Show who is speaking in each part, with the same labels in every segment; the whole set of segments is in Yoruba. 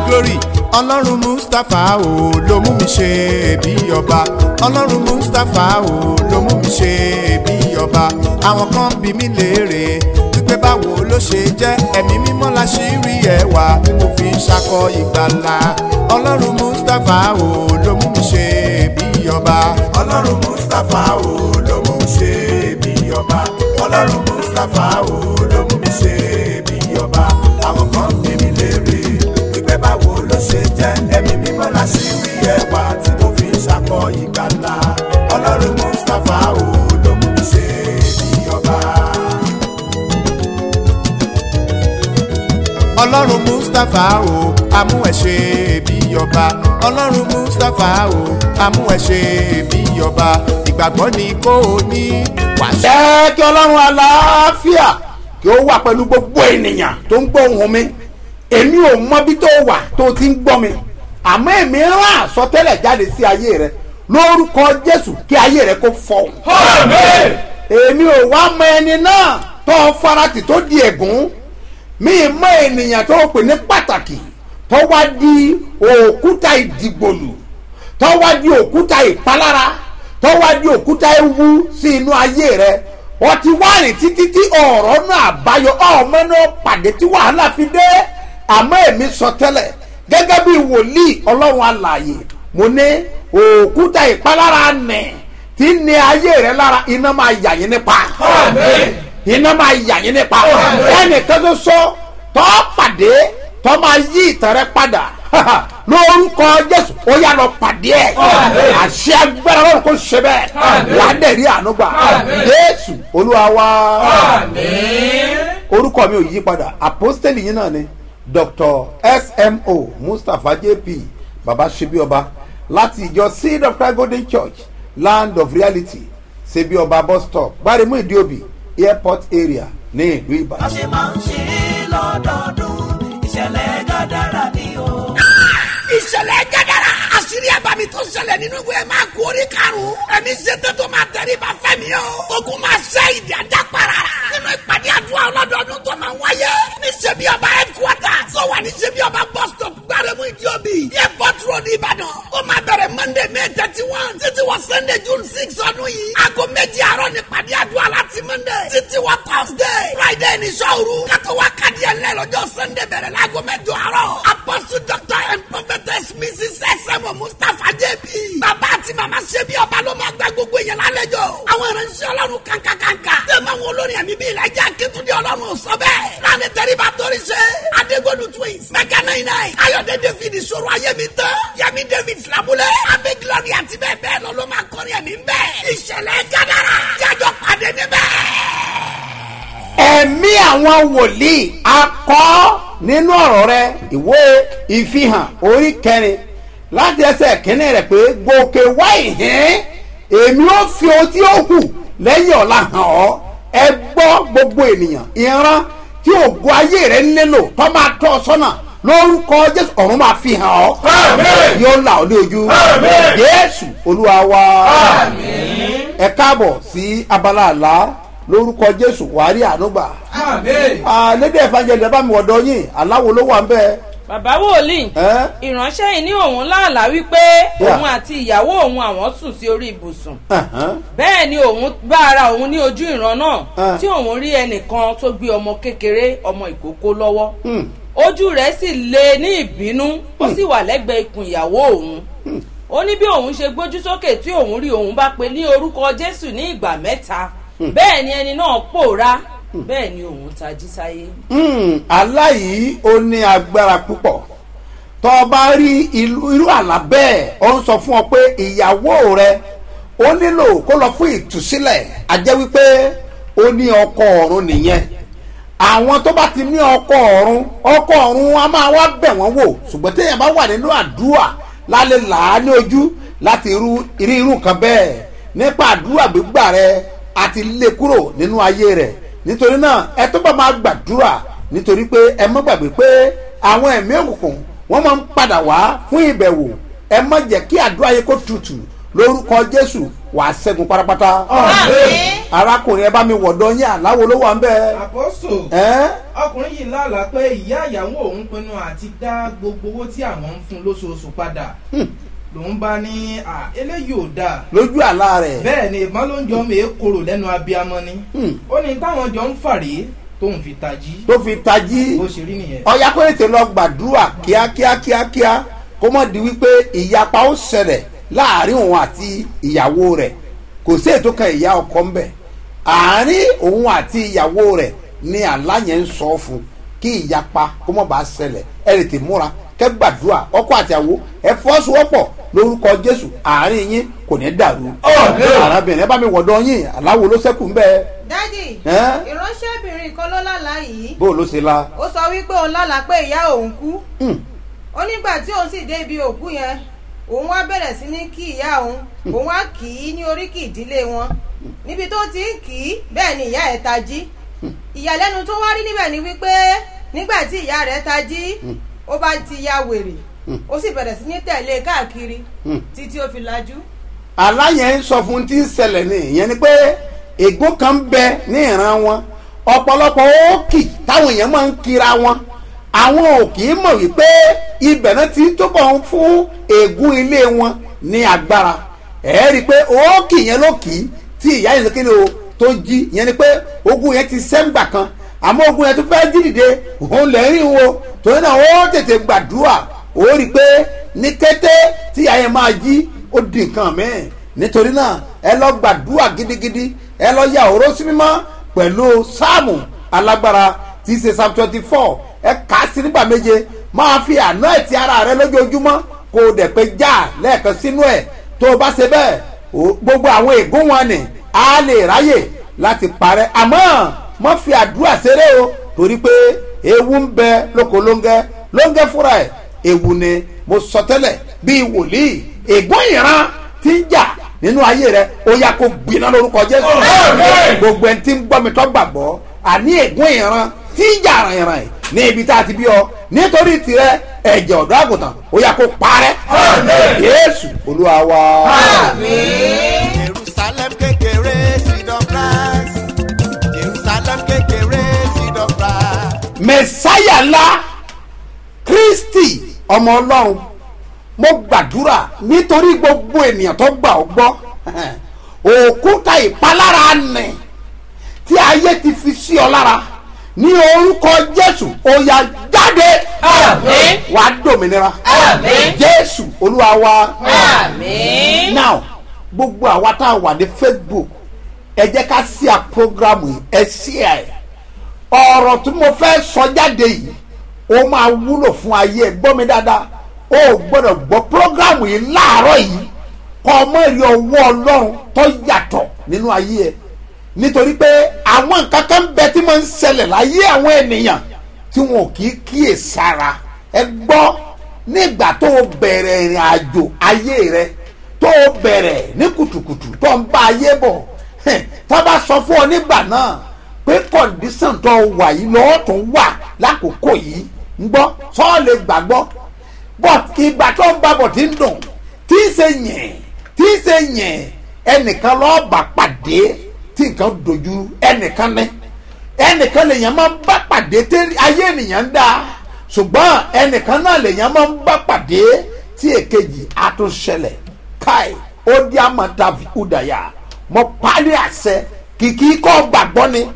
Speaker 1: glory ọlọ́run mustapha o ló mú mi ṣe bí ọba ọlọ́run mustapha o ló mú mi ṣe bí ọba àwọn kan bí mi léèrè wípé báwo ló ṣe jẹ́ ẹ̀mí mímọ́ la ṣì rí ẹwà tí mo fi ń ṣakọ ìgbàlà ọlọ́run mustapha o ló mú mi ṣe bí ọba ọlọ́run mustapha o ló mú mi ṣe bí ọba ọlọ́run mustapha o ló mú mi ṣe bí ọba àwọn kan bí mi léèrè wípé báwo ló ṣe jẹ́ ẹ̀mí mímọ́ la ṣì rí ẹwà tí mo fi ń ṣakọ ìgbàlà ọlọ́run mustapha o ló mú mi ṣe bí ọba. ọlọ́run mustapha o amú ẹ ṣe bí ọba ọlọ́run mustapha o amú ẹ ṣe bí ọba ìgbàgbọ́ ni kò ní wàṣẹ.
Speaker 2: jẹ́ kí ọlọ́run àlàáfíà kí ó wà pẹ̀lú gbogbo ènìyàn tó ń gbọ́ ohùn mi èmi ò mọ bí tó wà tó ti ń gbọ́ mi àmọ́ èmi rán àsọtẹ́lẹ̀ jáde sí ayé rẹ lórúkọ jésù kí ayé rẹ kó fọ́ èmi ò wá mọ ẹni náà tó farati tó di ẹ̀gún mi mọ ènìyàn tó pè ní pàtàkì tó wá di òkúta ìdìgbòlù tó wá di òkúta ìpalára tó wá di òkúta ewu sí inú ayé rẹ wọ́n ti wá rìn títí tí ọ̀rọ̀ náà àbáyọ ọmọ náà pàdé tí wàhálà fi dé àmọ́ èmi sọ tẹ́lẹ̀ gẹ́gẹ́ bí wòlíì ọlọ́run alààyè mo ní òkúta ìpalára nẹ̀ tí ní ayé rẹ lára iná máa yà yín nípa iná máa yà yín nípa ẹnìkan tó sọ tọ́ pàdé tọ́ máa yí ìtàn rẹ padà lórúkọ jésù ó yà lọ pàdé ẹ àṣẹ agbára lọ́rùn kó ṣe bẹ́ẹ̀ ládẹ̀rí ànúgbà jésù olúwa wá orúkọ mi ò yí padà àpọ́stẹ́lì yín náà ni dr smo mustapha jp baba sebioba láti ìjọ seed of christ golden church land of reality sebioba bus stop gbaremu ìdíòbí airport area ní ìlú
Speaker 3: bá
Speaker 2: ìbàdàn.
Speaker 3: ṣe máa ń ṣe é lọ́dọọdún ìṣẹ̀lẹ̀ gàdára ni o.
Speaker 4: ìṣẹ̀lẹ̀ gẹ́gẹ́rẹ́ àṣírí àbámi tó ṣẹlẹ̀ nínú ìwé máa kú orí karùn-ún ẹni ṣètò tó máa tẹ̀lé bá fẹ́mi o ogun máa ṣe ìdí ajá para nínú ìpàdé àdúrà ọlọ́dọọdún tó máa wáyé ní ṣebí ọba headquarter tó wà ní ṣebí ọba bus stop gbárẹ́mú ìdíòbí airport road ìbàdàn ó máa bẹ̀rẹ̀ monday may thirty one títí wọ sunday june six ọdún yìí aago méjì àárọ̀ ní ìpàdé àdúrà láti monday títí wọ thursday friday ní sọ́ọ̀rù kátó wá kàdí ẹ̀ lẹ́ lọ́jọ́ sunday bẹ̀rẹ̀ láago mẹ́jọ àárọ̀ apostle doctor and prophetess mrs sm mustapha jp bàbá àti màmá ṣebí ọba ló máa gba gbogbo èèyàn lálejò àwọn ìránṣẹ́ ọlọ́run kankankanka tẹ̀mọ̀ àwọn olórin ẹ̀mí bíi ìlàjà akétúndé ọlọ́run sọ bẹ́ẹ̀ lánàá tẹ́ríba torí ṣe adégbòdù twins mẹ́kà náà iná ayọ̀dẹ david ìṣòro ayémi tán yẹmi david filabulẹ̀ abẹ́ glory àti bẹ́ẹ̀ bẹ́ẹ̀ lọ ló máa kọrin ẹ̀mí bẹ́ẹ̀ ìṣẹ̀lẹ̀ gádàrà jájọ pàdé níbẹ̀
Speaker 2: ẹ̀mí àwọn wòlíì akọ́ nínú ọ̀rọ̀ rẹ ìwé ìfihàn orí kẹrin láti ẹsẹ̀ kínní rẹ̀ pé gòkè wá ìhín èmi ó fi ohun tí ó hù lẹ́yìn ọ̀la hàn ọ́ ẹ gbọ́ gbogbo ènìyàn ìran tí ògo ayé rẹ nílò tó máa tọ́ ọ sọ́nà lórúkọ jésù ọ̀run máa fi hàn ọ́ yóò là ọ́ ní ojú jésù olúwa wa ẹ káàbọ̀ sí abala àlá lórúkọ jésù wàárí ànúgbà lédè ìfàjẹlẹ bá mi wọ̀dọ̀ yín aláwo ló wà ń bẹ́ẹ̀
Speaker 5: bàbá wòlíì
Speaker 2: ẹ́
Speaker 5: ìránṣẹ́ yìí ní òun láàlá wípé
Speaker 2: Yeah.
Speaker 5: òun àti ìyàwó òun àwọn sùn sí orí ibùsùn
Speaker 2: ẹ̀hán,
Speaker 5: bẹ́ẹ̀ ni òun bá ara òun ní ojú ìran náà
Speaker 2: Ah.
Speaker 5: tí òun rí ẹnìkan tó gbé ọmọ kékeré ọmọ ìkókó lọ́wọ́
Speaker 2: hmm,
Speaker 5: ojú rẹ̀ sì le ní ìbínú ó sì wà lẹ́gbẹ̀ẹ́ ikùn ìyàwó òun ó ní bí òun ṣe gbójú sókè tí òun rí òun bá pe ní orúkọ jésù ní ìgbà mẹ́ta bẹ́ẹ̀ ni ẹni náà pòórá bẹ́ẹ̀ ni òun tají sáyé.
Speaker 2: hmm, aláyìí ó ní agbára púpọ̀ tó o bá rí ìlú- irú àlá bẹ́ẹ̀ ó ń sọ fún ọ pé ìyàwó rẹ ó nílò kó lọ fún ìtúsílẹ̀ àjẹ́ wípé ó ní ọkọ ọ̀run nìyẹn àwọn tó bá ti ní ọkọ ọ̀run ọkọ ọ̀run a máa wá bẹ̀ wọ́n wò ṣùgbọ́n téèyàn bá wà nínú àdúrà lálẹ́ làá ní ojú láti irú irú irú nǹkan bẹ́ẹ̀ nípa àdúrà gbígbà rẹ àti lé kúrò nínú ayé rẹ nítorí náà ẹ tó bá máa gbàdúrà nítorí pé ẹ mọ́ gbàgbé pé àwọn ẹ̀mí òkùnkùn wọ́n máa ń padà wá fún ìbẹ̀wò ẹ má jẹ́ kí àdúrà yẹ kó tutù lórúkọ jésù wàá ṣẹ́gun pátápátá
Speaker 6: Àmín.
Speaker 2: arákùnrin ẹ bá mi wọ̀dọ̀ yín àláwo ló wà ń bẹ́ẹ̀.
Speaker 6: àpọ́sù
Speaker 2: ẹ́
Speaker 6: ọkùnrin yìí lálàá pé ìyá ìyàwó òun pinnu àti dá gbogbo owó tí àwọn ń fún lóṣooṣù padà lòun bá ní à eléyìí ò dáa
Speaker 2: lójú àlá rẹ̀.
Speaker 6: bẹ́ẹ̀ ni ìbọn ló ń jọ mèé korò lẹ́nu abiyamọ ni
Speaker 2: Hmm.
Speaker 6: ó ní táwọn jọ ń fàrí tóun fi tají
Speaker 2: tó fi tají
Speaker 6: bó ṣe rí nìyẹn.
Speaker 2: ọ̀yá kó ètè lọ gbàdúrà kíákíá kíákíá kó mọ̀ di wípé ìyapa ó ṣẹlẹ̀ láàrin òun àti ìyàwó rẹ̀ kò sí ètò kan ìyá ọkọ ń bẹ̀ àárín òun àti ìyàwó rẹ̀ ni àlá yẹn ń sọ fún kí ìyapa kó mọ̀ bá ṣẹlẹ̀ ẹ lè tè múra kẹ́ gbàdúrà ọkọ àti àwo ẹ fọ́sowọ́pọ̀ lórúkọ jésù àárín yín kò ní dàrú arábìnrin ẹ bá mi wọ̀dọ̀ yín aláwo ló ṣẹ́kù ń bẹ́ẹ̀
Speaker 7: dádì
Speaker 2: Ẹ́?
Speaker 7: ìránṣẹ́bìnrin kan ló lálàá yìí
Speaker 2: bó ló ṣe la.
Speaker 7: ó sọ wípé òun lálàá pé ìyá òun kú
Speaker 2: Hmm.
Speaker 7: ó nígbà tí òun sì dé ibi òkú yẹn òun wá bẹ̀rẹ̀ sí ní kí ìyá òun òun wá kì í ní oríkì ìdílé wọn níbi tó ti ń kì í bẹ́ẹ̀ ni ìyá ẹ̀ tají ìyàlẹ́nu tó wá rí níbẹ̀ ni wípé nígbà tí ìyá rẹ̀ tají ó bá ti ya wèrè ó sì bẹ̀rẹ̀ sí ní tẹ̀lé káàkiri títí ó fi lajú.
Speaker 2: aláyẹn ń sọ fún tí ń ṣẹlẹ̀ ní ìyẹn ni pé ègún kan ń bẹ ní ìran wọn ọ̀pọ̀lọpọ̀ òkì táwọn èèyàn máa ń kira wọn àwọn òkì mọ̀ wípé ibẹ̀ náà ti túbọ̀ ń fún ègún ilé wọn ní agbára ẹ̀ rí i pé òkì yẹn ló kì í tí ìyá yẹn kéde o tó jí ìyẹn ni pé ogun yẹn ti sẹ́ńgbà kan àmọ́ ogun yẹn tó fẹ́ jí dìde òun lẹ́rìn wo torí náà ó tètè gbàdúrà ó rí i pé ní kété tí ìyá yẹn máa jí ó di nǹkan mẹ́ẹ̀ nítorí náà ẹ lọ gbàdúrà gidigidi ẹ lọ ya òró sí mímọ́ pẹ̀lú sáàmù alágbára tí í ṣe psalm twenty four ẹ kà á sí nígbà méje máa fi àná ẹ̀ ti ara rẹ lójoojúmọ́ kó o dẹ̀ pé já lẹ́ẹ̀kan sínú ẹ̀ tó o bá ṣe bẹ́ẹ̀ o- gbogbo àwọn ègún wọn ni á lè ráyè láti parẹ́ àmọ́ má fi àdúrà ṣeré o torí pé ewu ń bẹ lóko lóńgẹ́ lóńgẹ́ fúnra ẹ̀ ewu ni mo sọ tẹ́lẹ̀ bíi wòlíì ègún ìran ti ń jà nínú ayé rẹ ó yá kó gbiná lórúkọ jésù gbogbo ẹni tí ń gbọ́ mi tó gbàgbọ́ àní ègún ìran tí ń jà ràn-ìràn yìí ní ibi tá a ti bí ọ nítorí tirẹ ẹ̀jẹ̀ ọ̀dọ́ àgùntàn ó yá kó parẹ́ yéésù olúwa wa.
Speaker 1: jerusalem kékeré seed of rice jerusalem kékeré seed of rice.
Speaker 2: mẹsáyà ńlá kristi ọmọ ọlọ́run mo gbàdúrà nítorí gbogbo ènìyàn tó gbà ọ́ gbọ́ òkúta ìpalára nì tí ayé ti fi sí ọ lára ní orúkọ jésù ó yá jáde
Speaker 5: Àmín.
Speaker 2: wà á dòmìnira
Speaker 5: Àmín.
Speaker 2: jésù olúwa wa
Speaker 5: àmín.
Speaker 2: now gbogbo àwa tá a wà ní facebook ẹ jẹ́ ká sí à programu yìí ẹ sí ẹ̀ ọ̀rọ̀ tí mo fẹ́ sọ jáde yìí ó máa wúlò fún ayé ẹ gbọ́ mi dáadáa ó gbọ́dọ̀ gbọ́ programu yìí láàárọ̀ yìí kọ́ ọmọ rí ọwọ́ ọlọ́run tó yàtọ̀ nínú ayé ẹ nítorí pé àwọn nǹkan kan bẹ tí máa ń ṣẹlẹ̀ láyé àwọn ènìyàn tí wọn ò kì í kíyè sára ẹ gbọ́ nígbà tó o bẹ̀rẹ̀ ìrìn àjò ayé rẹ tó o bẹ̀rẹ̀ ní kùtùkùtù tó ń bá ayé bọ̀ hẹ̀, tá a bá sọ fún ọ nígbà náà pé kọ̀ǹdíṣàn tó o wà yìí lọ́wọ́ tó ń wà lákòókò yìí ń gbọ́ sọ́ọ́ lè gbàgbọ́ but ìgbà tó ń babọ̀ tí ń dùn tí ń ṣe yẹn tí ń ṣe yẹn ẹnìkan lọ́ọ́ bá pàdé tí nǹkan dojú ẹnìkan ní ẹnìkan lèèyàn máa ń bá pàdé tí ayé ènìyàn ń dá ṣùgbọ́n ẹnìkan náà lèèyàn máa ń bá pàdé tí èkejì àtúnṣẹlẹ̀ káì ó dí àmọ́ta fìkúdàyà mo parí àṣẹ kìkì kọ́ gbàgbọ́ ni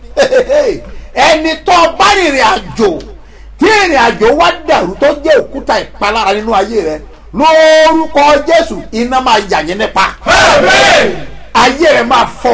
Speaker 2: ẹni tó bá rìnrìn àjò tí ìrìn àjò wá dàrú tó jẹ́ òkúta ìpalára nínú ayé rẹ lórúkọ jésù iná máa yà yín nípa ayé rẹ máa fọ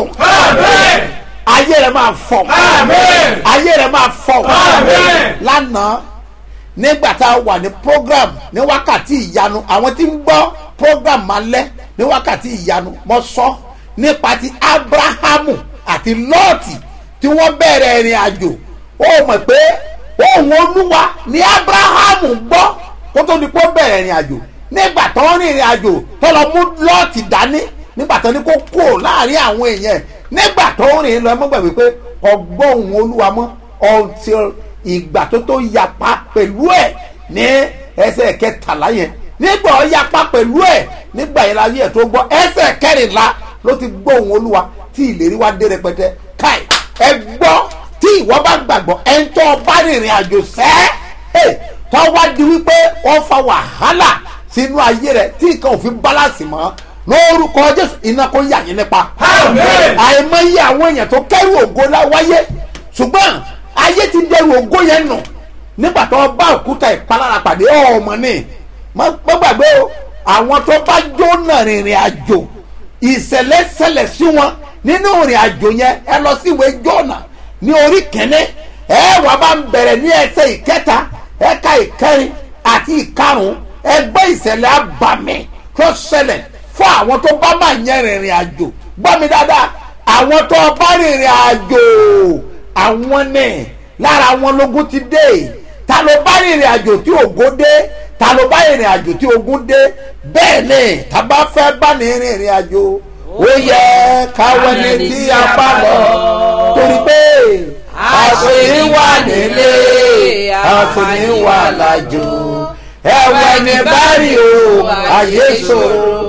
Speaker 2: ayé rẹ máa fọ ayé rẹ máa fọ lánàá nígbà tá a wà ní program ní wákàtí ìyanu àwọn tí ń gbọ́ program máa lẹ́ ní wákàtí ìyanu mo sọ nípa ti abrahamu àti lọ́ọ̀tì tí wọ́n bẹ̀rẹ̀ ìrìn àjò ó mọ̀ pé òun olúwa ní abrahamu gbọ́ kó tó di pé ó bẹ̀rẹ̀ ìrìn àjò nígbà tó ń rìn ìrìn àjò tó lọ mú lọ́ọ̀tì dání nígbà tó ní kó kúrò láàrin àwọn èèyàn nígbà tó ń rìn lọ ẹ mọ́ gbàgbé pé ọgbọ́n òun olúwa mọ́ until ìgbà tó tó yapa pẹ̀lú ẹ̀ ní ẹsẹ̀ kẹtàlá yẹn nígbà ó yapa pẹ̀lú ẹ̀ nígbà yẹn láyé ẹ̀ tó gbọ́ ẹsẹ̀ kẹrìnlá ló ti gbọ́ ohun olúwa tí ìlérí wa dé rẹpẹtẹ káì ẹ gbọ́ tí ìwọ bá gbàgbọ́ ẹ ń tọ́ bá rìnrìn àjò sẹ́ ẹ tọ́ wá di wípé wọ́n fa wàhálà sínú ayé rẹ tí nǹkan ò fi bálàsì mọ́ lórúkọ jésù iná kó yà yín nípa àìmọye àwọn èèyàn tó kẹrù ògo láwáyé ṣùgbọ́n ayé ti dẹrù ògo yẹn nù nígbà tó bá òkúta ìpalára pàdé ọmọ ní má gbàgbé o àwọn tó bá jóná rìnrìn àjò ìṣẹ̀lẹ̀ ṣẹlẹ̀ sí wọn nínú ìrìn àjò yẹn ẹ lọ sí ìwé jọ́nà ní orí kẹ́ni ẹ wà bá ń bẹ̀rẹ̀ ní ẹsẹ̀ ìkẹta ẹ̀ka ìkẹrin àti ìkarùn ẹgbẹ́ ìṣẹ̀lẹ̀ abàmì tó ṣẹlẹ̀ fún àwọn tó bá máa yẹn rìnrìn àjò gbọ́ mi dáadáa àwọn tó bá rìnrìn àjò àwọn ní lára wọn lógún ti dé ta ló bá rìnrìn àjò tí ògo dé ta ló bá rìnrìn àjò tí ogun dé bẹ́ẹ̀ ni ta bá fẹ́ bá ní rìnrìn àjò ó yẹ káwọn ní tí a bá lọ torí pé àṣírí wà nílé àṣírí wà lájò ẹ̀wẹ̀ ní báyìí o àyè ṣòro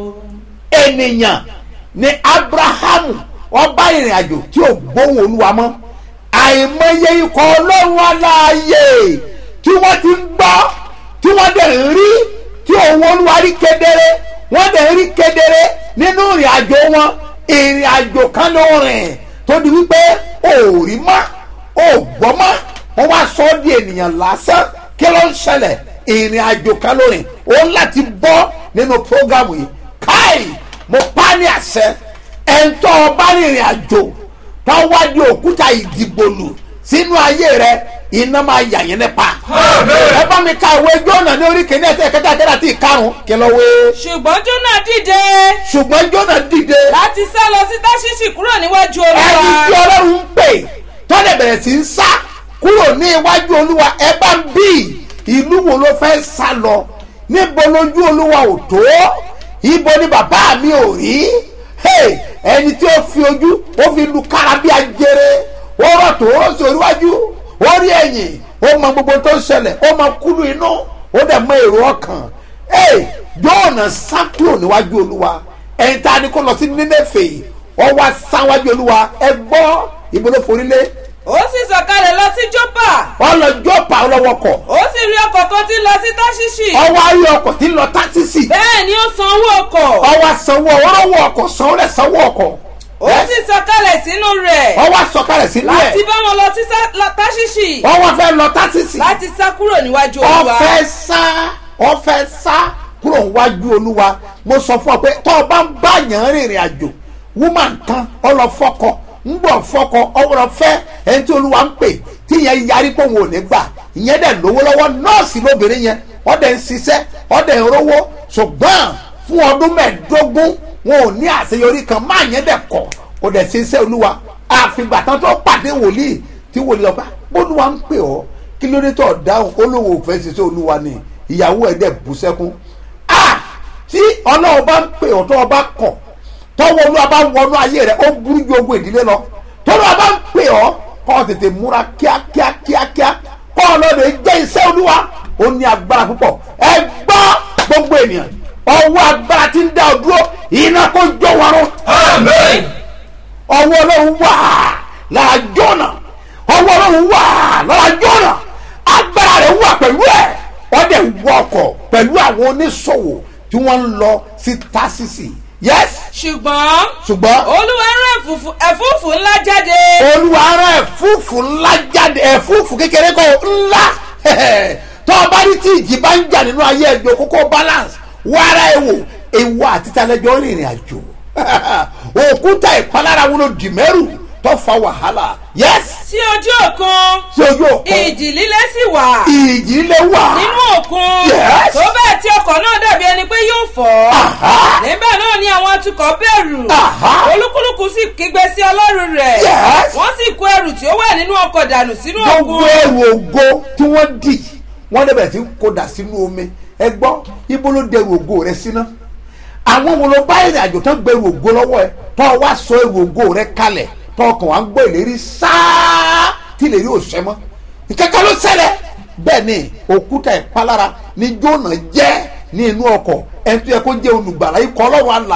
Speaker 2: ènìyàn ni abrahamu ọba ìrìn àjò tí ò gbóhùn olúwa mọ́ àìmọye ikọ̀ ọlọ́run aláàyè tí wọ́n ti ń gbọ́ tí wọ́n dẹ̀ ń rí tí òun olúwa rí kedere wọ́n dẹ̀ ń rí kedere nínú ìrìn àjò wọn ìrìn àjò kan ló rìn tó di wípé ò rí mọ́ ò gbọ́ mọ́ wọ́n wá sọ ọ́ di ènìyàn lásán kí ló ń ṣẹlẹ̀ ìrìn àjò kan ló rìn òun láti bọ́ nínú prógámù yìí káì mo pa ní àṣẹ ẹ̀ńtọ́ ọba rìnrìn àjò tó wá di òkúta ìdìbòlù sínú ayé rẹ iná máa yà yín nípa. ẹ bá mi ka ìwé jóná ní orí kìíní ẹsẹ̀ kẹta kẹta tí ìkarùn kí lọ wé.
Speaker 5: ṣùgbọ́n jóná dìde
Speaker 2: ṣùgbọ́n jóná dìde
Speaker 5: láti sá lọ sí táṣíṣì kúrò níwájú
Speaker 2: ẹni tí
Speaker 5: olúwa
Speaker 2: ọlọ́run ń pè tọ́lẹ̀ bẹ̀rẹ̀ sí ń sá kúrò ní iwájú olúwa ẹ bá ń bí ìlú wo ló fẹ́ sá lọ níbo lójú olúwa ò tó ibo ni bàbá mi ò rí Hey, ẹni tí ó fi ojú ó fi lu kára bí ajere ó rọ̀ tó ó sì oríwájú ó rí ẹ̀yìn ó mọ gbogbo tó ń ṣẹlẹ̀ ó mọ kúlù inú ó dẹ̀ mọ èrò ọkàn Hey, Jónà sá kúrò níwájú olúwa ẹni tá a ní kó lọ sí Nínéfè ó wá sáwájú olúwa ẹ gbọ́ ibo ló forí lé
Speaker 5: ó sì sọ̀kalẹ̀ lọ sí jópa
Speaker 2: ọlọ́jọ́ pa ọlọ́wọ́ kọ̀
Speaker 5: ó sì rí ọkọ̀ kan tí ń lọ sí táṣíṣì
Speaker 2: ọwọ́ ayé ọkọ̀ tí ń lọ tásísì
Speaker 5: bẹ́ẹ̀ ni ó san owó ọkọ̀
Speaker 2: ọwọ́ sanwó ọwọ́ ọkọ̀ sanwó rẹ̀ sanwó ọkọ̀
Speaker 5: ó sì sọ̀kalẹ̀ sínú rẹ̀
Speaker 2: ọwọ́ sọ̀kalẹ̀ sínú ẹ̀
Speaker 5: láti bá wọn lọ sí sá- lọ táṣíṣì
Speaker 2: ọwọ́ fẹ́ lọ tásísì
Speaker 5: láti sá kúrò níwájú olúwa
Speaker 2: ọfẹ sá ọfẹ sá kúrò níwájú olúwa mo sọ fún ọ pé tọ́ ọ bá ń bá yàn rìnrìn àjò woman kan ọlọ́fọ́kọ ń bọ̀ fọ́kọ ọlọ́fẹ́ ẹni tí olúwa ń pè tí yẹn yarí pé òun ò ní gbà ìyẹn dẹ̀ lówó lọ́wọ́ nọ́ọ̀sì lóbìnrin yẹn ọ̀dẹ̀ ń ṣiṣẹ́ ọ̀dẹ̀ ń rówó ṣùgbọ́n fún ọdún mẹ́ẹ̀ẹ́dógún wọn ò ní àṣeyọrí kan máa yẹn dẹ̀ kọ̀ kò dẹ̀ ṣe iṣẹ́ olúwa àfìgbà tán tó pàdé wòlíì tí wòlíì ọba bólúwa ń pè ọ́ kí ló dé tó dáhùn olówó òfẹ́ ṣiṣẹ́ olúwa ni ìyàwó ẹ̀ dẹ̀ bú sẹ́kún ah tí ọlọ́run bá ń pè ọ́ tó o bá kọ̀ tọ́wọ́ olúwa bá wọnú ayé rẹ̀ ó burú ju ogun ìdílé lọ tọ́lọ́wọ́ bá ń pè ọ́ kọ́ ọ tètè múra kíákíá kíákíá kọ́ ọ lọ́dọ̀ jẹ́ iṣẹ́ olúwa ó ní agbára púpọ̀ ẹ gbọ́ gbogbo ènìyàn ọwọ́ agbára ti ń dá ọ dúró iná kó jó wọrún ọwọ́ ọlọ́run wà lára jọ́nà ọwọ́ ọlọ́run wà lára jọ́nà agbára rẹ̀ wà pẹ̀lú ẹ̀ wọ́n dẹ̀ wọ ọkọ̀ pẹ̀lú àwọn oníṣòwò tí wọ́n ń lọ sí tásìsì yes
Speaker 5: ṣùgbọ́n
Speaker 2: ṣùgbọ́n
Speaker 5: olúwa rán ẹ̀fúùfù ẹ̀fúùfù ńlá jáde
Speaker 2: olúwa rán ẹ̀fúùfù ńlá jáde ẹ̀fúùfù kékeré kọ́ ńlá tó o bá rí tí ìjì bá ń jà nínú ayé ẹ̀jọ̀ kókó balance wàrà ewu ewu àti talẹ́jọ́ rìnrìn àjò òkúta ìpalára wọn ló dì mẹ́rù tó fa wàhálà yes
Speaker 5: sí ojú òkun
Speaker 2: sí ojú òkun
Speaker 5: ìjì líle sì wà
Speaker 2: ìjì lè wà
Speaker 5: nínú òkun
Speaker 2: Yes.
Speaker 5: tó bẹ́ẹ̀ tí ọkọ̀ náà dàbí ẹni pé yóò fọ́
Speaker 2: Aha.
Speaker 5: níbẹ̀ náà ni àwọn atukọ̀ bẹ̀rù
Speaker 2: Aha.
Speaker 5: olúkúlùkù sì kígbe sí ọlọ́run rẹ̀
Speaker 2: Yes.
Speaker 5: wọ́n sì kó ẹrù tí ó wà nínú ọkọ̀ dànù sínú
Speaker 2: gbogbo
Speaker 5: òkun
Speaker 2: ẹrù ògo tí wọ́n dì wọ́n dẹ̀bẹ̀ sí kódà sínú omi ẹ gbọ́ ibo ló dẹrù ògo rẹ síná àwọn wo ló bá ìrìn àjò tó gbẹrù ògo lọ́wọ́ ẹ tó o wá sọ ẹrù ògo rẹ kalẹ̀ tó o kàn wá ń gbọ́ ìlérí sáá tí ìlérí ò sẹ́ mọ́ ìkẹ́kẹ́ ló ṣẹlẹ̀ bẹ́ẹ̀ ni òkúta ìpalára ni jóná jẹ́ ní inú ọkọ̀ ẹni tó yẹ kó jẹ́ olùgbàlà ikọ̀ ọlọ́run alààyè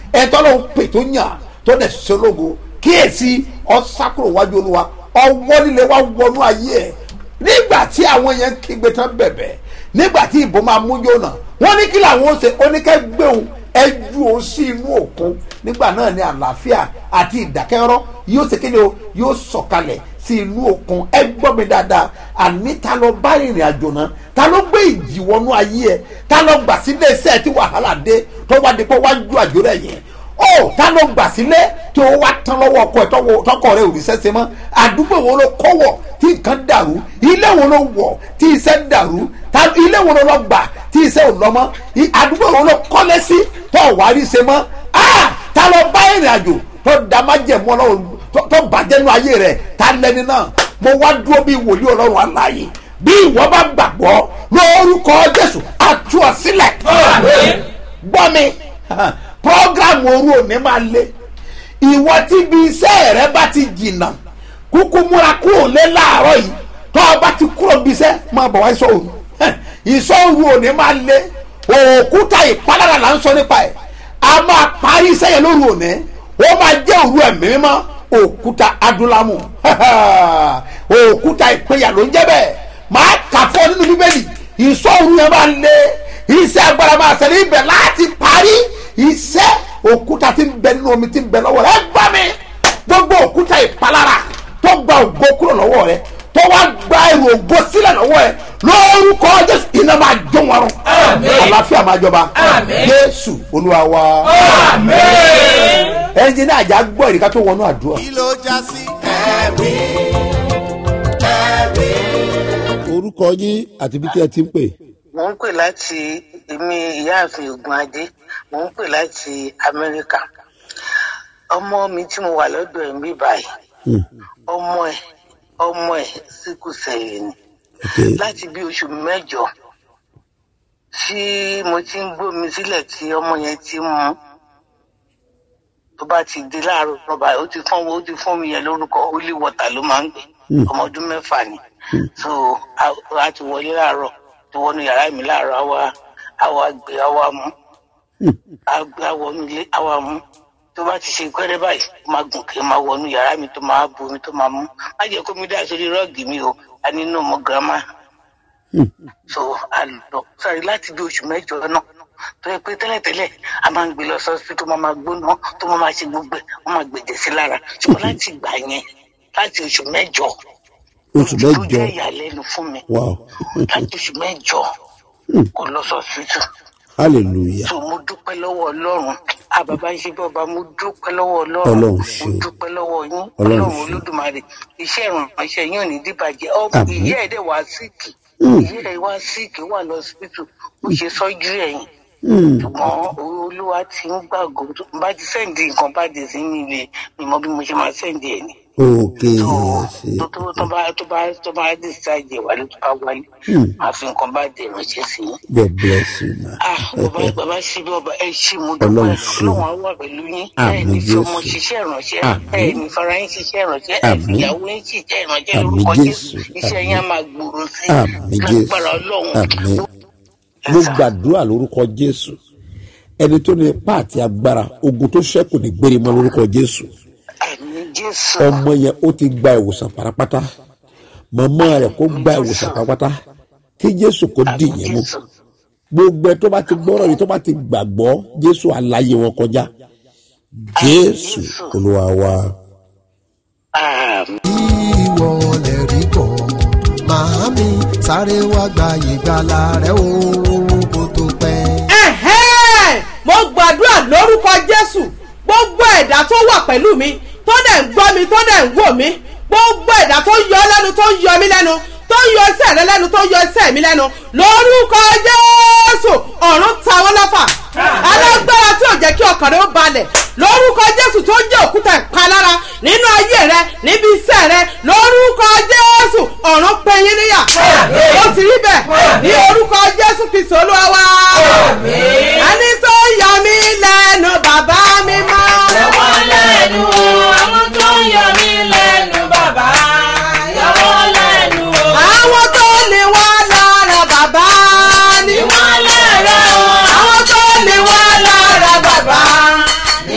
Speaker 2: ẹ tọ́lọ́ ń pè tó yàn tó dẹ̀ ṣológo kíyèsí ọ̀sákùrò wájú olúwa ọwọ́ líle wá wọnú ayé ẹ̀ nígbà tí àwọn yẹn kígbe tán bẹ̀bẹ̀ nígbà tí ìbò máa mú yóná wọ́n ní kí làwọn ó ṣe oníkẹ́ gbéhùn ẹ ju òun sí inú òkun nígbà náà ni àlàáfíà àti ìdákẹ́rọ́ yóò ṣe kí ni o yóò sọ̀kalẹ̀ sí inú òkun ẹ gbọ́ mi dáadáa àní ta ló bá ìrìn àjò náà ta ló gbé ìjì wọnú ayé ẹ ta ló gbà sílé iṣẹ́ tí wàhálà dé tó wá di pé wá ju àjò rẹ̀ yẹn ó ta ló gbà sílé tí ó wá tán lọ́wọ́ ọkọ ẹ̀ tọ́wọ́- tọkọ rẹ̀ ò rí sẹ́sẹ́ mọ́ àdúgbò wo ló kọ́wọ̀ tí nǹkan dàrú ilé wo ló wọ̀ tí iṣẹ́ dàrú ta- ilé wo ló lọ gbà tí iṣẹ́ ò lọ mọ́ I- àdúgbò wo ló kọ́lé sí tó wà á rí ṣe mọ́ Ah! ta ló bá ìrìn àjò tó da má jẹ̀ mọ́ ọlọ́run tó- tó bàjẹ́ nu ayé rẹ̀ ta lẹni náà mo wá dúró bí wòlíì ọlọ́run aláàyè bí ìwọ bá gbàgbọ́ lórúkọ jésù àtú ọ sílẹ̀ gbọ́ mi program òru òní máa le ìwọ tí ibi iṣẹ́ rẹ bá ti jìnnà kúkú múra kúrò lé láàárọ̀ yìí tó o bá ti kúrò bí iṣẹ́ máa bọ̀ wá iṣọ́ òru iṣọ́ òru òní máa le òkúta ìpalára là ń sọ nípa ẹ̀ a máa parí iṣẹ́ yẹn lóru òní ó máa jẹ́ òru ẹ̀mí mímọ́ òkúta adúlámù òkúta ìpínyà ló ń jẹ́ bẹ́ẹ̀ máa kà fún ọ nínú bíbélì iṣọ́ òru yẹn máa le iṣẹ́ agbára máa ṣẹlẹ̀ ibẹ̀ láti parí iṣẹ́ òkúta tí ń bẹ nínú omi tí ń bẹ lọ́wọ́ rẹ gbá mi gbogbo òkúta ìpalára tó gba ògo kúrò lọ́wọ́ rẹ tó wá gba èrò ògo sílẹ̀ lọ́wọ́ ẹ lórúkọ jésù iná máa jó wọn rún àlàáfíà máa jọba jésù olúwa wa ẹnjìnì àjà gbọ́ ìrìkà tó wọnú àdúrà.
Speaker 1: kí ló já sí ẹ̀rí ẹ̀rí.
Speaker 8: orúkọ yín àti bí tí ẹ ti ń pè.
Speaker 9: mò ń pè láti èmi ìyáàfin ogun adé mò ń pè láti amẹ́ríkà ọmọ mi tí mo wà lọ́dọ̀ ẹ̀ ń bí báyìí ọmọ ẹ̀ ọmọ ẹ̀ síkù sẹ́yìn ni láti bí oṣù mẹ́jọ tí mo ti ń gbómi sílẹ̀ tí ọmọ yẹn ti ń mu tó bá ti di láàárọ̀ rọ́bà ó ti fún ó ti fún mi yẹn lórúkọ holy water ló máa ń gbé ọmọ ọdún mẹ́fà ni so a- a ti wọlé láàárọ̀ ti wọnú yàrá mi láàárọ̀ àwa àwa gbé àwa mú àgbé àwọnú ilé àwa mú tó bá ti ṣe gbẹ́rẹ́ báyìí ó máa gùn kí n máa wọnú yàrá mi tó máa bu omi tó máa mú má jẹ́ kó mi dá sórí rọ́ọ̀gì mi o a nínú ọmọ girama so a lọ sáré láti bí oṣù mẹ́jọ náà tó yẹ pé tẹ́lẹ̀tẹ́lẹ̀ a máa ń gbé lọ sọ́sí tó máa máa gbóná tó máa máa ṣe gbogbo ẹ̀ wọ́n máa gbèjẹ̀ sí lára ṣùgbọ́n láti ìgbà yẹn láti oṣù mẹ́jọ
Speaker 8: oṣù
Speaker 9: tó
Speaker 8: mẹ́jọ
Speaker 9: jẹ́ ìyàlẹ́nu fún mi
Speaker 8: wow
Speaker 9: láti oṣù mẹ́jọ kò lọ sọ́sítù
Speaker 8: hallelujah
Speaker 9: so mo dúpẹ́ lọ́wọ́ ọlọ́run a bàbá ṣe bí ọba mo dúpẹ́ lọ́wọ́ ọlọ́run
Speaker 8: Ọlọ́run
Speaker 9: mo
Speaker 8: ṣeun.
Speaker 9: dúpẹ́ lọ́wọ́ yín
Speaker 8: Ọlọ́run
Speaker 9: ọlọ́run
Speaker 8: ṣeun.
Speaker 9: olódùmarè iṣẹ́ ìrànṣẹ́ yín ò ní dìbàjẹ́ ọ
Speaker 8: Àmín.
Speaker 9: ìyá ẹ̀ dẹ̀ wá síìkì ìyá ẹ̀ wá síìkì wà lọ síbítù ó ṣe sọ́jú ẹ̀yìn ṣùgbọ́n olúwa ti ń gbàgbọ́ tó bá ti sẹ́ǹdì nǹkan bá dé sí mi lè mi mọ bí mo ṣe máa sẹ́ǹdì ẹ̀ ni
Speaker 8: ok
Speaker 9: tó tó tó bá tó bá tó bá decide wálé tó bá wálé àfi nǹkan bá dé ránṣẹ́ sí yín
Speaker 8: god bless you ma
Speaker 9: ah bàbá bàbá ṣe bí ọba ẹ ṣe mo dúpẹ́
Speaker 8: Ọlọ́run ṣeun.
Speaker 9: ọlọ́run á wà pẹ̀lú yín ẹ
Speaker 8: Àmín
Speaker 9: ní fi ọmọ
Speaker 8: Jésù.
Speaker 9: ṣiṣẹ́ ìrànṣẹ́
Speaker 8: Àmín.
Speaker 9: ẹ ní fara yín ṣiṣẹ́ ìrànṣẹ́ ẹ
Speaker 8: Àmín.
Speaker 9: fi ìyàwó yín ṣiṣẹ́ ìrànṣẹ́
Speaker 8: Àmín
Speaker 9: lórúkọ
Speaker 8: Jésù.
Speaker 9: jésù iṣẹ́ yín á máa gbòòrò sí
Speaker 8: Àmín Jésù.
Speaker 9: lágbára ọlọ́run
Speaker 8: àmín mo gbàdúrà lórúkọ jésù ẹni tó ní ipá àti agbára ogun tó ṣẹ́kù ní gbére mọ́ lórúkọ jésù
Speaker 9: àmín jésù
Speaker 8: ọmọ yẹn ó ti gba ìwòsàn parapata màmá rẹ̀ kó gba ìwòsàn parapata kí jésù kó dì
Speaker 9: àmín
Speaker 8: yẹn mú
Speaker 9: jésù
Speaker 8: gbogbo ẹ tó bá ti gbọ́rọ̀ yìí tó bá ti gbàgbọ́ jésù aláyé wọn kọjá jésù olúwa wa.
Speaker 9: àmín.
Speaker 10: ìwọ lè rí bọ̀ màámi sáré wá gba ìgbàlà rẹ o kó tó pẹ́.
Speaker 5: ẹ̀hẹ́n mo gbàdúrà lórúkọ jésù gbogbo ẹ̀dá tó wà pẹ̀lú mi tó dẹ̀ ń gbọ́ mi tó dẹ̀ ń wò mí gbogbo ẹ̀dá tó yọ lẹ́nu tó yọ mí lẹ́nu tó yọ ẹsẹ̀ rẹ lẹ́nu tó yọ ẹsẹ̀ mi lẹ́nu lórúkọ jésù ọ̀run ta wọ́n lọ́fà alágbára tí ò jẹ́ kí ọkàn rẹ ó balẹ̀ lórúkọ jésù tó jẹ́ òkúta ìpalára nínú ayé rẹ níbi iṣẹ́ rẹ lórúkọ jésù ọ̀run pẹ̀yìn níyà ó ti rí bẹ́ẹ̀ ní orúkọ jésù kristu olúwa wa ẹni tó yọ mí lẹ́nu bàbá mi mọ́.
Speaker 3: Yọwọ́ lẹ́nu o, àwọn tó ń yọ mí lẹ́nu bàbá. Yọwọ́ lẹ́nu o.
Speaker 5: àwọn tó ní wá lára bàbá ni
Speaker 3: Ìwọ́n lẹ́rẹ̀ o.
Speaker 5: àwọn tó ní wá lára bàbá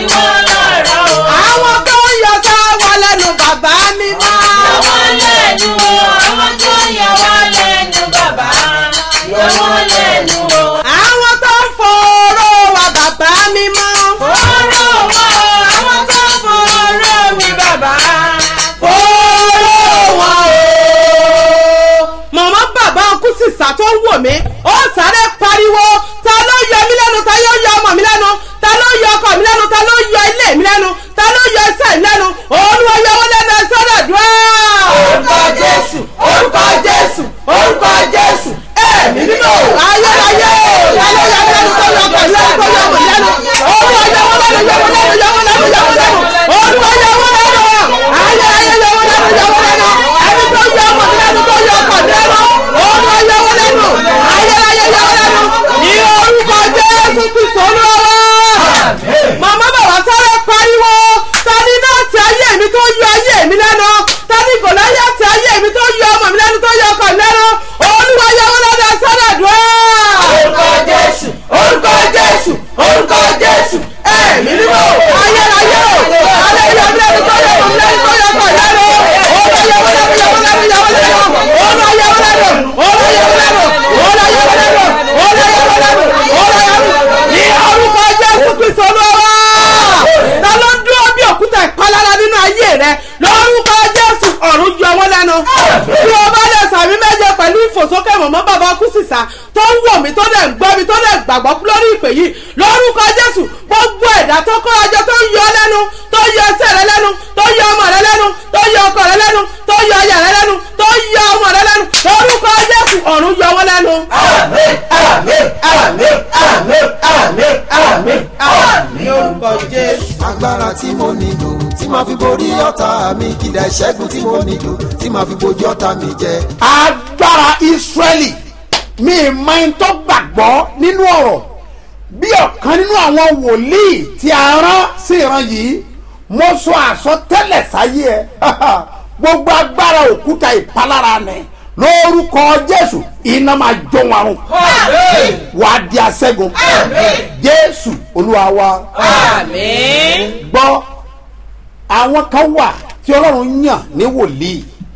Speaker 11: rẹ lórúkọ jésù ọ̀run yọ wọ́n lẹ́nu bí o bá lè sàmì méje pẹ̀lú ìfòsókè mọ̀mọ́ bàbá kùsìsà tó ń wò mí tó dẹ̀ ń gbọ́ mi tó dẹ̀ gbàgbọ́ lórí ìpè yìí lórúkọ jésù gbogbo ẹ̀dá tó kọ́ ọjọ́ tó ń yọ lẹ́nu tó yọ ẹsẹ̀ rẹ lẹ́nu tó yọ ọmọ rẹ lẹ́nu tó yọ ọkọ rẹ lẹ́nu tó yọ ọyà rẹ lẹ́nu tó yọ ọmọ rẹ lẹ́nu lórúkọ jésù ọ̀run yọ wọ́n lẹ́nu.
Speaker 3: àmín àmín àmín àmín àmín àmín àmín
Speaker 11: lórúkọ jésù.
Speaker 10: agbára tí mo nílò tí màá fi borí ọ̀tá mi kìdá ìṣẹ́gun tí mo nílò tí màá fi bojú ọ̀tá mi jẹ.
Speaker 2: agbára israẹli mi máa ń tọ́ gbàgbọ́ nínú ọ̀rọ̀ bí ọ̀kan nínú àwọn wòlíì tí a rán sí ìran yìí mo sọ àsọtẹ́lẹ̀ sáyé ẹ gbogbo agbára òkúta ìpalára ni lórúkọ jésù iná máa jó wọn run wàá di aṣẹ́gun jésù olúwa wa
Speaker 5: àmín.
Speaker 2: gbọ́ àwọn kan wà tí ọlọ́run yàn ní wòlíì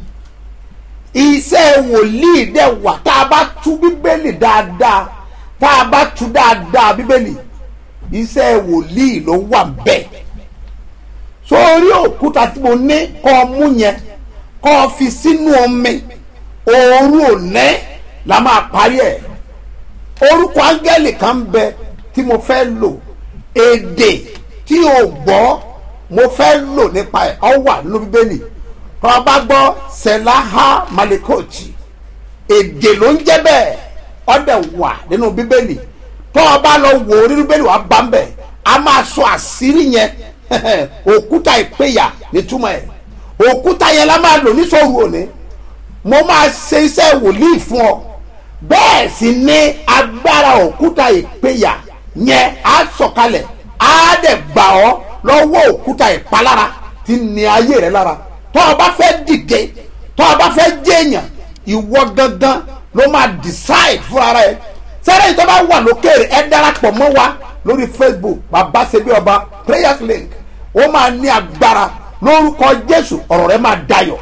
Speaker 2: iṣẹ́ wòlíì dẹ̀ wà tá a bá tú bíbélì dáadáa tá a bá tú dáadáa bíbélì iṣẹ́ wòlíì ló wà bẹ́ẹ̀ sórí òkúta tí mo ní kọ́ ọ mú yẹn kọ́ ọ fi sínú omi òru òní la máa parí ẹ̀ orúkọ áńgẹ́lì kan ń bẹ tí mo fẹ́ lò èdè tí o gbọ́ mo fẹ́ lò nípa ẹ̀ ọ wà nínú bíbélì tó o bá gbọ́ selaha malikochi èdè ló ń jẹ́ bẹ́ẹ̀ ọ dẹ̀ wà nínú bíbélì tó o bá lọ wò ó nínú bíbélì wà bá ń bẹ̀ a máa sọ àṣírí yẹn òkúta ìpéyà nítumọ̀ ẹ̀ òkúta yẹn la máa lò ní sọ́ọ̀rù òní mo máa ṣe iṣẹ́ wòlíì fún ọ bẹ́ẹ̀ sì ni agbára òkúta ìpéyà yẹn á sọ̀kalẹ̀ á dẹ̀ gbà ọ́ lọ́wọ́ òkúta ìpalára tí ní ayé rẹ lára tó o bá fẹ́ dìde tó o bá fẹ́ jẹ́yàn ìwọ gangan ló máa decide fúnra rẹ sẹ́rẹ́ yìí tó bá wà lókèrè ẹ darapọ̀ mọ́ wa lórí facebook bàbá ṣebí ọba prayers link ó máa ní agbára lórúkọ jésù ọ̀rọ̀ rẹ máa dayọ̀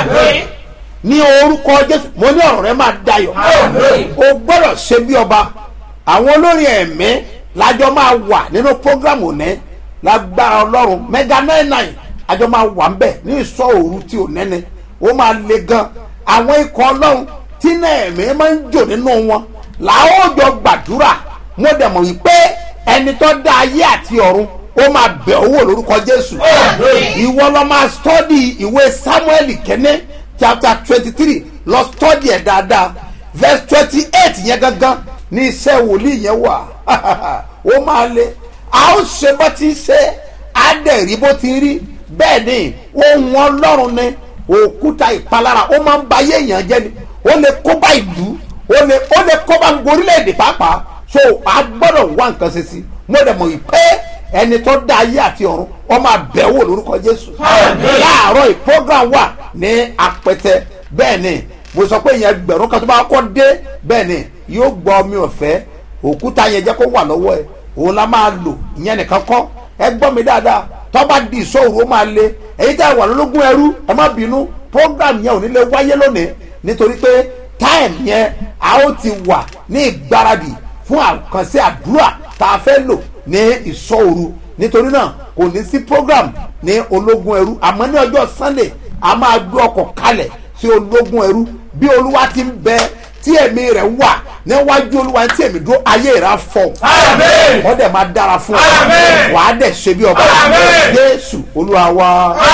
Speaker 2: ní orúkọ jésù mo ní ọ̀rọ̀ rẹ máa dayọ̀ o gbọ́dọ̀ ṣe bí ọba àwọn olórin ẹ̀mí lájọ máa wà nínú prógrámù ní lágbára ọlọ́run mega nine nine àjọ máa wà ń bẹ̀ ní ìsọ òru tí ò nẹ́ni ó máa le gan àwọn ikọ̀ ọlọ́run tí náà ẹ̀mí máa ń jò nínú wọn làwọn jọ gbàdúrà mo dẹ̀ mọ̀ wípé ẹni tó dá ayé àti ọ̀run ó máa bẹ̀ owó lórúkọ jésù ìwọ lọ máa stọ́dì ìwé samuel kẹ́nẹ́ chapter twenty three lọ stọ́dì ẹ̀ dáadáa verse twenty eight yẹn gangan ní iṣẹ́ wòlíì yẹn wà ó máa le a ó ṣe bó ti ṣe á dẹ̀ rí bó ti rí bẹ́ẹ̀ ni ohun ọlọ́run ni òkúta ìpalára ó máa ń ba ayé èèyàn jẹ́ ni ó lè kó bá ìlú ó lè ó lè kó bá gbogbo orílẹ̀-èdè pàápàá so a gbọ́dọ̀ wá nǹkan ṣe sí mo dẹ̀ mọ̀ yìí pé ẹni tó dá ayé àti ọ̀run ọ máa bẹ̀ wò lórúkọ jésù láàárọ̀ yìí program wà ní apẹtẹ bẹ́ẹ̀ ni mo sọ pé ìyẹn gbẹ̀rún kan tó bá kọ́ dé bẹ́ẹ̀ ni yóò gbọ́ omi ọ̀fẹ́ òkúta yẹn jẹ́ kó wà lọ́wọ́ ẹ̀ òun la máa lò ìyẹn nìkan kọ́ ẹ gbọ́ mi dáadáa tó bá di ìṣòro ó máa le èyí tẹ́ wà lólógún ẹrú ẹ má bínú program yẹn ò ní lè wáyé lónìí nítorí pé time yẹn a ó ti wà ní ìgbáradì fún àkànṣe àdúrà tá a fẹ́ lò ní ìṣòro nítorí náà kò ní sí program ní ológun ẹrú àmọ́ ní ọjọ́ sunday a máa gbé ọkọ̀ kalẹ̀ sí ológun ẹrú bí olúwa ti ń bẹ tí ẹ̀mí rẹ̀ wà níwájú olúwa tí ẹ̀mí dúró ayé rẹ̀ fọ̀ wọ́n dẹ̀ máa dára fún ọ wàá dẹ̀ ṣe bí ọba jésù olúwa wa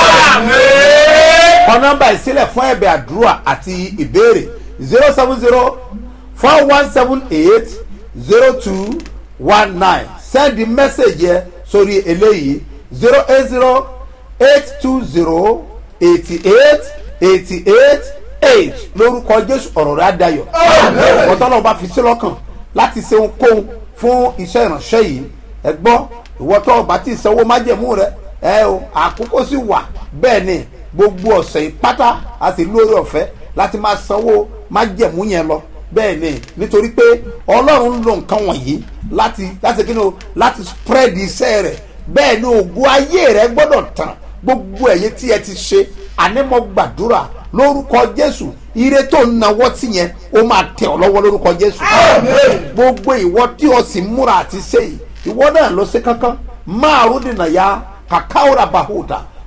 Speaker 2: kọ nọmba ìsílẹ̀ fún ẹ̀bẹ̀ àdúrà àti ìbéèrè zero seven zero four one seven eight zero two one nine send the message yẹ sórí eléyìí zero eight zero eight two zero eighty eight eighty eight eight lórúkọ jésù ọ̀rọ̀ rẹ̀ adayọ̀ ọ̀tọ́lọ́wọ́ bá fi sí lọ́kàn láti ṣe ohunkóhun fún iṣẹ́ ìránṣẹ́ yìí ẹ gbọ́ ìwọ́tọ́ ọba tí ìsanwó májẹ̀mú rẹ ẹ o àkókò sì wà bẹ́ẹ̀ ni gbogbo ọ̀sẹ̀ ìpátá a sì lórí ọ̀fẹ́ láti máa sanwó májẹ̀mú yẹn lọ bẹ́ẹ̀ ni nítorí pé ọlọ́run ń lo nǹkan wọ̀nyí láti láti kí ni o láti spread iṣẹ́ rẹ̀ bẹ́ẹ̀ ni ògùn ayé rẹ̀ gbọ́dọ̀ tàn gbogbo ẹ̀yìn tí ẹ ti ṣe ànímọ̀ gbàdúrà lórúkọ jésù ire tó ń nawọ́ sí yẹn ó máa tẹ̀ ọ́ lọ́wọ́ lórúkọ jésù gbogbo ìwọ tí o sì múra àti ṣe yìí ìwọ náà lọ sí kankan márùn dènà ya kàkàwòrà bàhùdà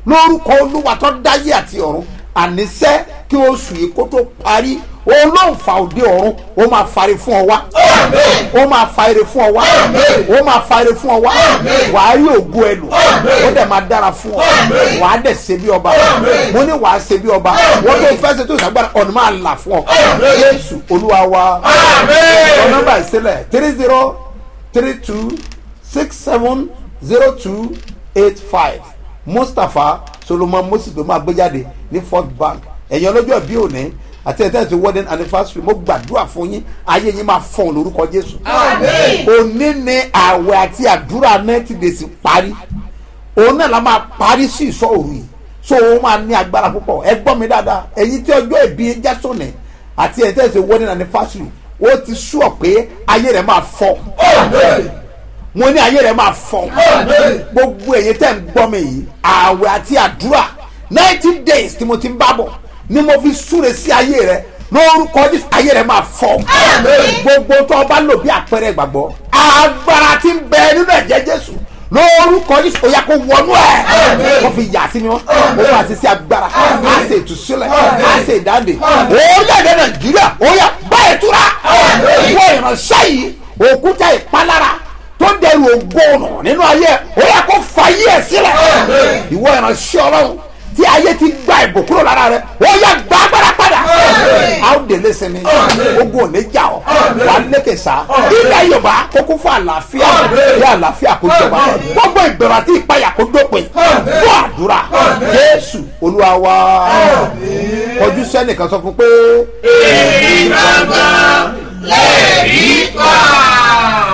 Speaker 2: lórúkọ olúwa tó dáyé àti ọ̀run àníṣẹ́ kí oṣù yìí kó tó parí olóǹfà òde ọ̀run ó máa fari fún ọ wá ó máa fa ire fún ọ wá ó máa fa ire fún ọ wá wàá rí ògo ẹnu ó dẹ̀ máa dára fún ọ wàá dẹ̀ ṣe bí ọba mo ní wàá ṣe bí ọba wọ́n tó fẹ́ ṣe tó ìṣàgbára ọ̀nà máa là fún ọ jésù olúwa wa ọ nọ́mbà ìṣẹ̀lẹ̀ three zero three two six seven zero two eight five mustapha solomon moses ló máa gbé jáde ní fort bank ẹ̀yin ọlọ́jọ́ bí òní àti ẹ̀tẹ́ ti wedding anniversary mo gbàdúrà fún yín ayé yín máa fọ̀n lórúkọ jésù. òní ni àwẹ̀ àti àdúrà ninety days parí òun náà la máa parí sí ìsọ òru yìí so òun máa ní agbára púpọ̀ ẹ gbọ́ mi dáadáa ẹ̀yin tí ọjọ́ ìbí jásọ̀nì àti ẹ̀tẹ́ ti wedding anniversary ó ti sùọ̀ pé ayé rẹ̀ máa fọ̀ mo ní ayé rẹ̀ máa fọ̀ gbogbo ẹ̀yin tẹ́ ń gbọ́ mi yìí àwẹ̀ àti àdúrà ninety days tí mo ti ń bá bọ̀ ni mo fi súre sí ayé rẹ lórúkọ jésù ayé rẹ máa fọ gbogbo tó o bá lò bí àpẹẹrẹ ìgbàgbọ́ agbára ti ń bẹ nínú ẹ̀jẹ̀ jésù lórúkọ jésù ó yà kó wọnú ẹ wọ́n fi yà sí mi wọ́n ó máa ṣe sí agbára á ṣe ìtúsílẹ̀ á ṣe ìdáǹdè orílẹ̀-èdè nàìjíríà ó yà bá ìtura wọ́n ìránṣẹ́ yìí òkúta ìpalára tó dẹrù ògbónà nínú ayé ó yà kó fàyè ẹ̀ sílẹ̀ ìwọ ìránṣẹ́ ọlọ́run tí ayé ti gba ìbò kúrò lára rẹ ó yà gba agbára padà a ó délé sinmi ogun ò ní jà ọ wà á lékè sá ilẹ̀ yorùbá kókó fún àlàáfíà bí àlàáfíà kó jọba gbogbo ìbẹ̀rù àti ìpayà kó dópin fún àdúrà jésù olúwa wa kọjú sẹ́nìkan sọ fún pé.
Speaker 3: èmi gbàgbọ́ lè rí kọ́.